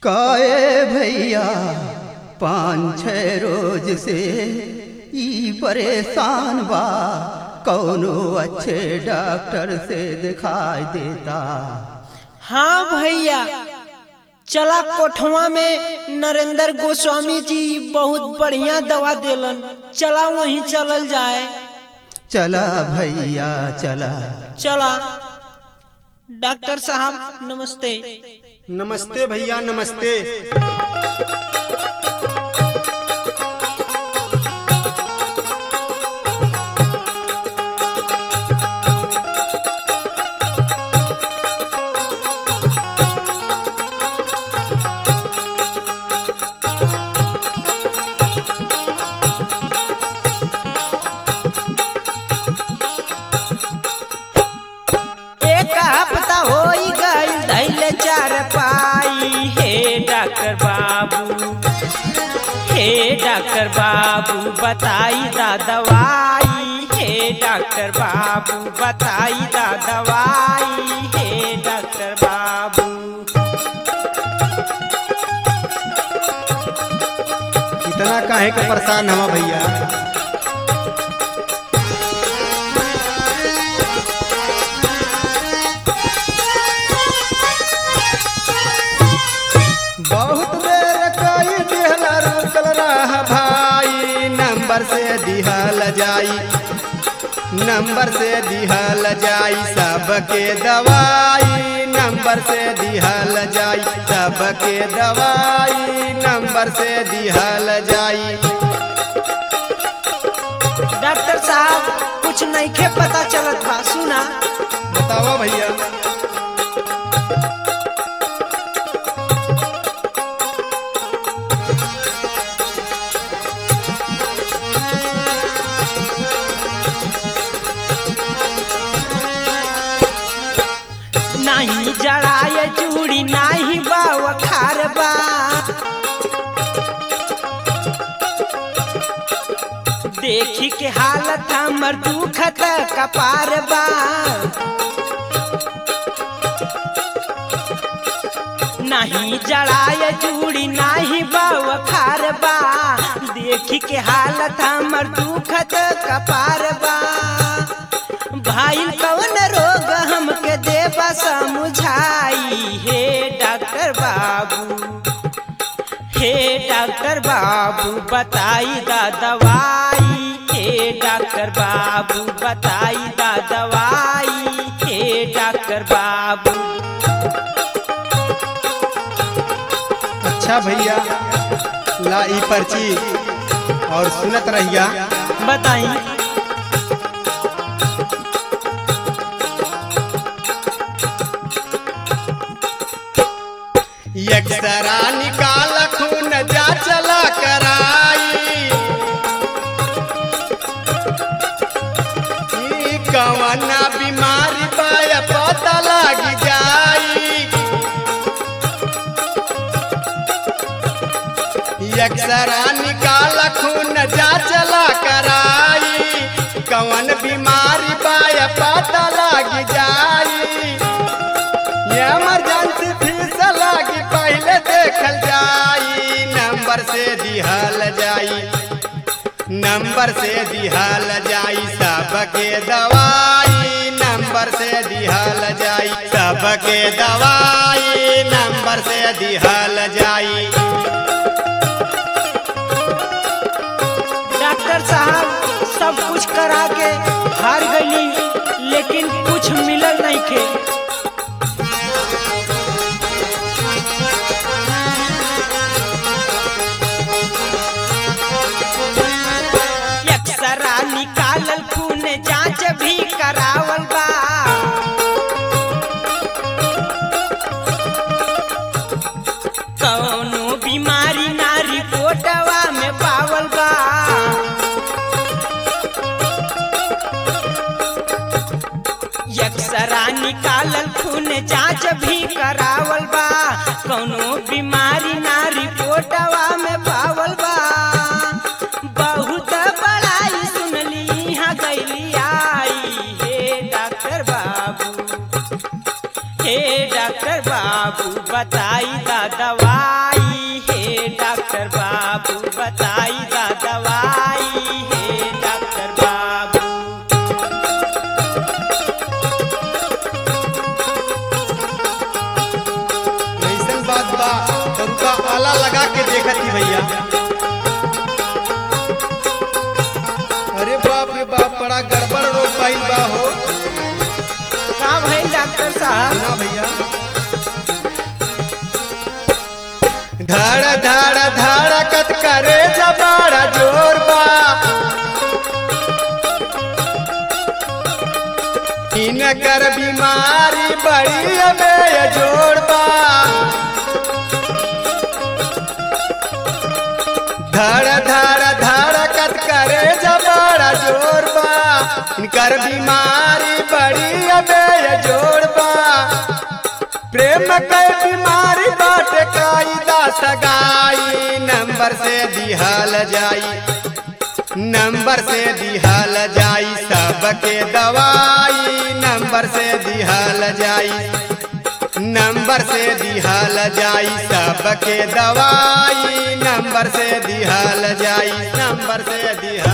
काए भैया पाँच छः रोज से ई परेशान बा कौनो अच्छे डॉक्टर से दिखाई देता हाँ भैया चला कोठवा में नरेंद्र गोस्वामी जी बहुत बढ़िया दवा देलन चला वहीं चलल जाए चला भैया चला चला डॉक्टर साहब नमस्ते नमस्ते भैया नमस्ते एक हफ्ता हो गई धैले चार पाई हे डॉक्टर बाबू हे डॉक्टर बाबू बताई दा दवाई हे डॉक्टर बाबू बताई दा दवाई हे डॉक्टर बाबू इतना काहे के परेशान हवा भैया बहुत देर कई दिहला रुकल रह भाई नंबर से दिहल जाई नंबर से दिहल जाई सबके दवाई नंबर से दिहल जाई सबके दवाई नंबर से दिहल जाई डॉक्टर साहब कुछ नहीं के पता चलत बा सुना बतावा भैया नहीं जड़ाए चूड़ी नहीं बाव खारबा देखी के हालत हमर दुखत कपार बा नहीं जड़ाए चूड़ी नहीं बाव खारबा देखी के हालत हमर दुखत कपार बा भाई कौन रोग हमके देबा समझाई हे डॉक्टर बाबू हे डॉक्टर बाबू बताई दा दवाई हे डॉक्टर बाबू बताई दा दवाई हे डॉक्टर बाबू अच्छा भैया ला ई पर्ची और सुनत रहिया बताई एक्सरा निकाल खून जा चला कराई ई कवना बीमारी पाया पता लग जाई एक्सरा निकाल खून जा चला कराई कवन बीमारी पाया पता लग जाई इमरजेंसी फीस लागी पहले देखल जाई नंबर से दिहल जाई नंबर से दिहल जाई सबके दवाई नंबर से दिहल जाई सबके दवाई नंबर से दिहल जाई डॉक्टर साहब सब कुछ करा के हार गई लेकिन कुछ मिलल नहीं के एक्सरा निकालल खून जांच भी करावल बा कौनो बीमारी ना रिपोर्टवा में पावल बा एक्सरा निकालल खून जांच भी करावल बा कौनो बीमारी ना रिपोर्टवा में पावल बा बहुत बड़ाई सुनली यहाँ गईली आई हे डॉक्टर बाबू हे डॉक्टर बाबू बताई दा दवाई हे डॉक्टर बाबू बताई दा दवाई हे डॉक्टर बाबू ऐसन बात बा तो उनका आला लगा के देखती भैया अरे बाप रे बाप बड़ा गड़बड़ रोग पाइल बा हो का भाई डॉक्टर साहब ना भैया धड़ धड़ धड़कत करे जबाड़ा जोर बा इनकर बीमारी बड़ी अबे जोड़ बा धड़ धड़ धड़कत करे जबाड़ा जोर बा इनकर बीमारी बड़ी अबे जोड़ बा प्रेम के बीमारी बाट कायदा सगाई नंबर से दिहल जाई नंबर से दिहल जाई सबके दवाई नंबर से दिहल जाई नंबर से दिहल जाई सबके दवाई नंबर से दिहल जाई नंबर से दिहल